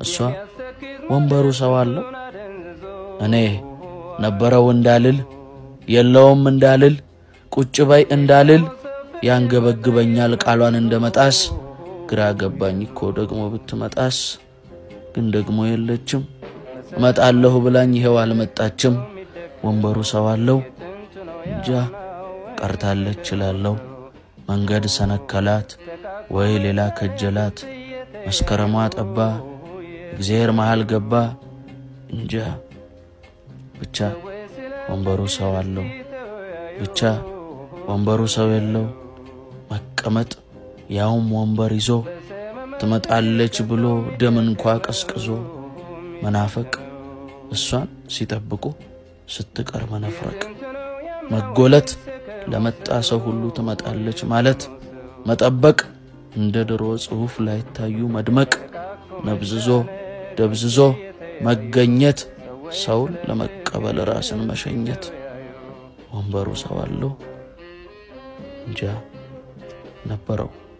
እሷ ወንበሩ ሰው አለው እኔ ነበረው እንዳልል የለውም እንዳልል ቁጭ በይ እንዳልል ያንገበግበኛል ቃሏን እንደ መጣስ ግራ ገባኝ እኮ ደግሞ ብትመጣስ ግን ደግሞ የለችም እመጣለሁ ብላኝ ይሄው አልመጣችም ወንበሩ ሰው አለው እንጃ ቀርታለች እላለሁ መንገድ ሰነከላት ወይ ሌላ ከጀላት መስከረሟ ጠባ እግዚአብሔር መሃል ገባ እንጃ ብቻ ወንበሩ ሰው አለው ብቻ ወንበሩ ሰው የለው መቀመጥ ያውም ወንበር ይዞ ትመጣለች ብሎ ደም እንኳ ቀስቅዞ መናፈቅ እሷን ሲጠብቁ ስትቀር መነፍረቅ መጎለት ለመጣ ሰው ሁሉ ትመጣለች ማለት መጠበቅ እንደ ድሮ ጽሑፍ ላይ ታዩ መድመቅ ነብዝዞ ደብዝዞ መገኘት ሰውን ለመቀበል ራስን መሸኘት ወንበሩ ሰው አለው እንጃ ነበረው